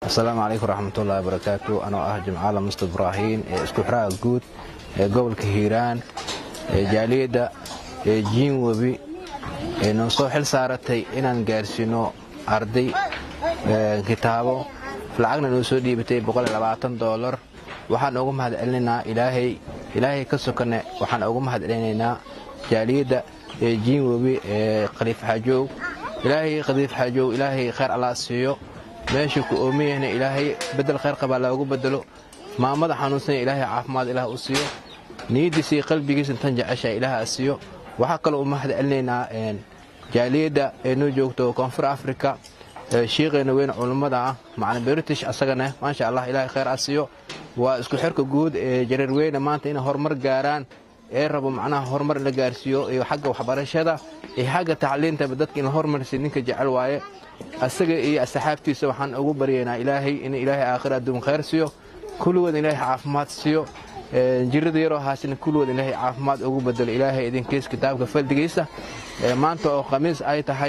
asalaamu calaykum raxmatullahi barakaatu anoo ah jimcaala mustaf ibraahiin ee isku xiraha guud ee gobolka hiiraan ee jaaliyadda ee jiin webi ee noo soo xil saaratay inaan gaarsiino arday kitaabo lacagna noo soo dhiibatay dolar waxaan ugu mahad celinaynaa ilaahay ilaahay ka sokane waxaan ugu mahad celinaynaa jaaliyadda ee jiin webi ee khaliif xaajow ilaahay khaliif xaajow ilaahay khayr allaa siiyo meesha ku oomiyahna ilaahay bedel khayr qabaa loogu bedelo maamada xanuunsanya ilaahay caafimaad ilaah u siiyo niyaddiisii qalbigiisa tan jecesha ilaah a siiyo waxaa kaloo u mahad celinaynaa jaaliyadda ee noo joogto koonfur africa shiiqeena weyn culummada ah macalin british asagana maasha allah ilaahay khayr a siiyo waa isku xirka guud ee jareerweyne maanta inay horumar gaaraan ee rabo macnaha horumar la gaarsiiyo iyo xagga waxbarashada iyo xagga tacliintaba dadka in la hormarsiy ninka jecel waaye asaga iyo asxaabtiisa waxaan ugu baryaynaa ilaahay in ilaahay aakhira adduun khayr siiyo kulligood ilaahay caafimaad siiyo jirada yaroo haasina kulligood ilaahay caafimaad ugu bedelo ilaahay idinkiis kitaabka faldigiisa maanta oo khamiis ay tahay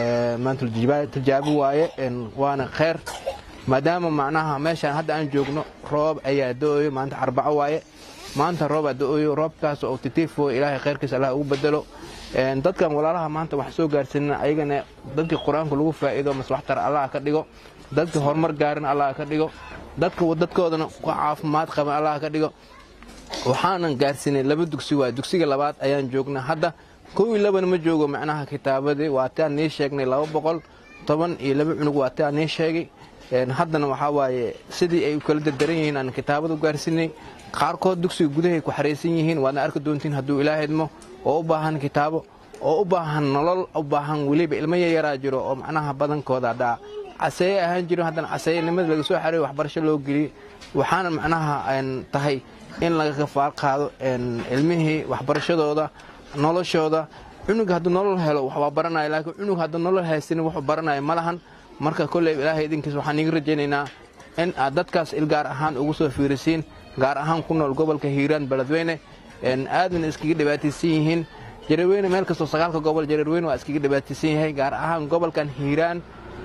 maantultijaabi waaye waana khayr maadaama macnaha meeshaan hadda aan joogno roob ayaa do-oyo maanta arbaco waaye maanta roobaa do-oyo roobkaas oo titiifo ilaahay khayrkiisa allah ugu bedelo dadkan walaalaha maanta wax soo gaarsiinana ayagana dadkii qur-aanka lagu faa'iido maslaxtar allah ka dhigo dadka horumar gaarin allah ka dhigo dadka dadkoodana ku caafimaad qaban allah ka dhigo waxaanan gaarsiinay laba dugsi waa dugsiga labaad ayaan joognaa hadda kow iyo labana ma joogo macnaha kitaabadii waa taan nii sheegnay laba boqol toban iyo laba cunug waa taan nii sheegay haddana waxaa waaye sidii ay u kala dardaran yihiin aan kitaabada u gaarsiinay qaarkood dugsiga gudahay ku xaraysan yihiin waadna arki doontiin hadduu ilaa idmo oo u baahan kitaabo oo u baahan nolol u baahan weliba ilmo yaryaraa jiro oo macnaha badankooda haddaa caseeye ahaan jiro haddana caseeyanimada laga soo xareeyo waxbarasho loo geliyey waxaana macnaha tahay in laga kafaal qaado ilmihii waxbarashadooda noloshooda cunug hadduu nolol helo waxbaa baranaya laakiin cunug hadduu nolol haysanin wuxuu baranaya ma lahan marka kolley ilaahay idinkiis waxaan iiga rajaynaynaa in aad dadkaas il gaar ahaan ugu soo fiirisiin gaar ahaan ku nool gobolka hiiraan beledweyne aadna iskaga dhibaataysan yihiin jareerweyne meel kastoo sagaalka gobol jareerweyne waa iskaga dhibaataysan yahay gaar ahaan gobolkan hiiraan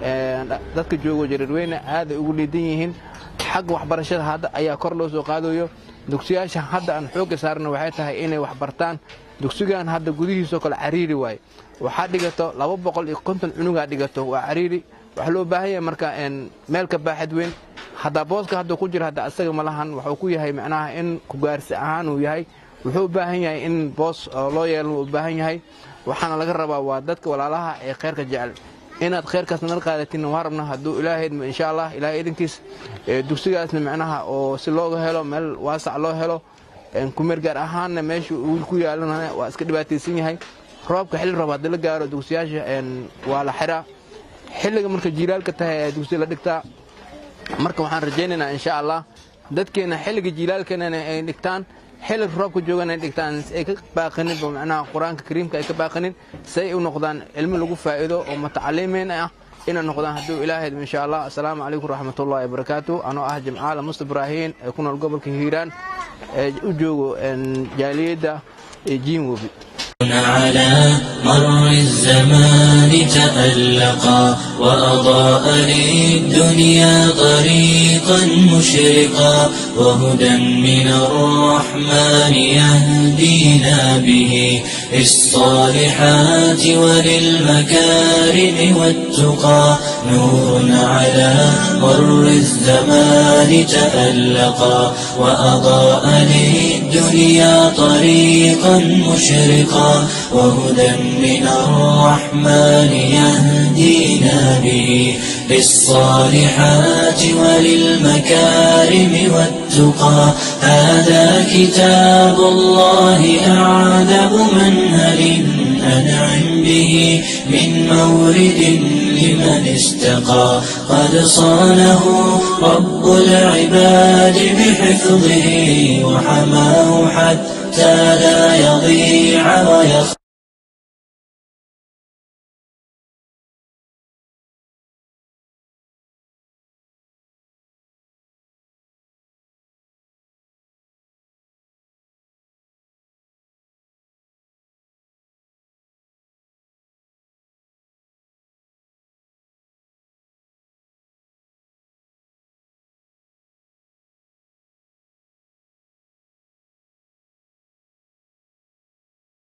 dadka joogo jareerweyne aaday ugu liidan yihiin xagga waxbarashada hadda ayaa kor loo soo qaadayo dugsiyaasha hadda aan xoogga saarna waxay tahay inay wax bartaan dugsigan hadda gudihiisoo kale cariiri waaye waxaa dhigato laba boqol iyo konton cunugaa dhigato waa cariiri waxaa loo baahan yahay marka meelka baaxad weyn haddaa booska hadda ku jira hadda asaga ma lahan wuxuu ku yahay macnaha in kugaarsi ahaan uu yahay wuxuu u baahan yahay in boos loo yeelno u baahan yahay waxaana laga rabaa waa dadka walaalaha ee khayrka jecel inaad khayrkaas nala qaadatin waa rabna hadduu ilaahay idmo insha allah ilaahay idinkiis dugsigaasna macnaha oo si looga helo meel waasac loo helo kumeer gaar ahaanna meesha wiil ku yaalana waa iska dhibaataysan yahay roobka xilli roob haddii la gaaro dugsiyaasha waa la xiraa xilliga marka jiilaalka tahay ayaa dugsi la dhigtaa marka waxaan rajaynaynaa insha allah dadkeena xilliga jiilaalkana ay dhigtaan xilliga roobka joogan ay dhigtaan ay ka baaqanin macnaha qur-aanka kariimka ay ka baaqanin si ay u noqdaan cilmi lagu faa'iido oo mutacalimiin ah inay noqdaan hadduu ilaahay insha allah assalaamu calaykum raxmatullahi wabarakaatu anoo ah jimcaala musta ibraahiin ee ku nool gobolka hiiraan ee u joogo jaaliyadda jiin webi على مر الزمان تألقا وأضاء للدنيا طريقا مشرقا وهدى من الرحمن يهدينا به للصالحات وللمكارم والتقى نور على مر الزمان تألقا وأضاء للدنيا طريقا مشرقا وهدى من الرحمن يهدينا به للصالحات وللمكارم والتقى هذا كتاب الله أعذب منهل أنعم به من مورد لمن استقى قد صانه رب العباد بحفظه وحماه حتى لا يضيع ويخ